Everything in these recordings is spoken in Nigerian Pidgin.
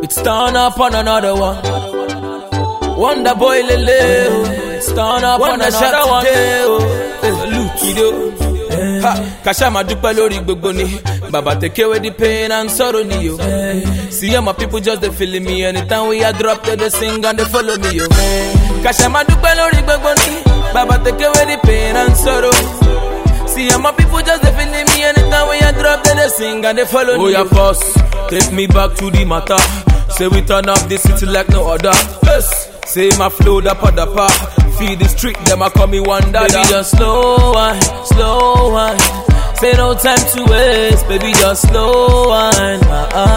It's turn up on another one. Wonder boy lele, oh. it's turn up on another one. Lukido. Ha, Kasha ma dúpẹ́ lórí gbogbo ni Bàbá take away the pain and sorrow ni yo See how my people just dey feeling me Anytime we a drop they dey sing and they follow me yo Kasha ma dúpẹ́ lórí gbogbo ni Bàbá take away the pain and sorrow See how my people just dey feeling me Anytime we a drop they dey sing and they follow me Oh yeah boss, take me back to the matter Say we turn up the city like no other yes. Say my flow da pa da pa Feed the street, them a call me one dada Baby just slow wine, slow wine Say no time to waste, baby just slow wine ah, ah,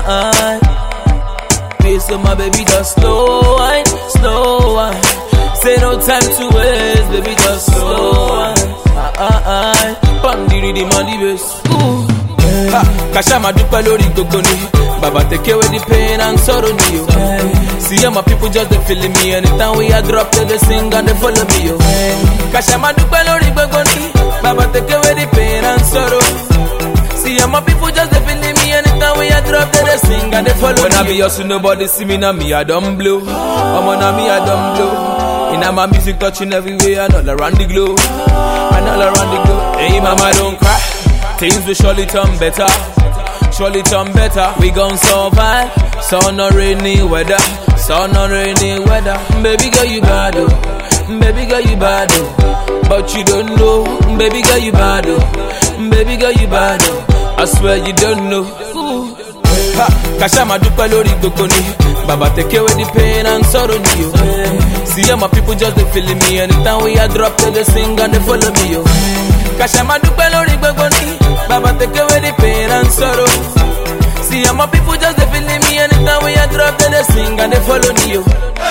ah. Face of my baby just slow wine, slow wine Say no time to waste, baby just slow wine ah, ah, ah. Bam the rhythm and the bass Ooh. Ha, Kasha ma dúpẹ́ lórí gbogbo ni Baba take away the pain and sorrow ni yo See how my people just dey feeling me Anytime we a drop they dey sing and they follow me yo Kasha ma dúpẹ́ lórí gbogbo ni Baba take away the pain and sorrow See how my people just dey feeling me Anytime we a drop they dey sing and they follow when me When I be hustle nobody see me now me I don't blow Omo na me I don't blow Inna my music touching everywhere and all around the globe And all around the globe Hey mama don't cry Things will surely turn better. Surely turn better. We gon' survive. Sun or rainy weather. Sun or rainy weather. Baby girl, you bad oh. Baby girl, you bad oh. But you don't know. Baby girl, you bad oh. Baby girl, you bad oh. I swear you don't know. Ooh. Ha, Kasha ma dúpẹ́ lórí gbogbo ni Baba take away the pain and sorrow ni yo See how my people just dey feeling me Anytime we a drop they dey sing and they follow me yo Kasha ma dúpẹ́ lórí gbogbo ni Baba take away the pain and sorrow See how my people just dey feeling me Anytime we a drop they dey sing and they follow me yo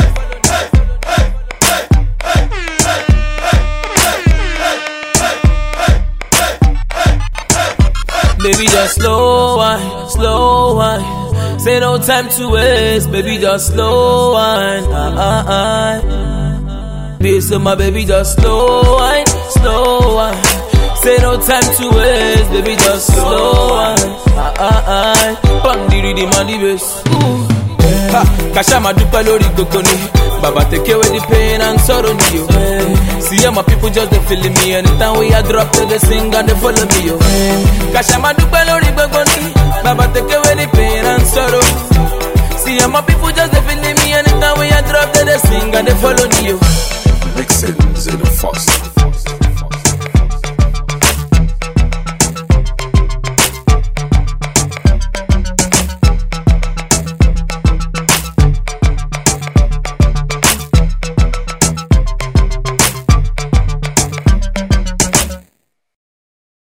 Baby, just slow wine, slow wine. Say no time to waste, baby, just slow wine. Ah, ah, ah. Peace of my baby, just slow wine, slow wine. Say no time to waste, baby, just slow wine. Ah, ah, ah. Bang the rhythm and the bass. Ooh. Ha, Kasha ma dúpẹ́ lórí gbogbo ni Baba take away the pain and sorrow ni yo See how my people just dey feeling me Anytime we a drop they dey sing and they follow me yo Kasha ma dúpẹ́ lórí gbogbo ni Baba take away the pain and sorrow See how my people just dey feeling me Anytime we a drop they dey sing and they follow me yo Mixing in the first.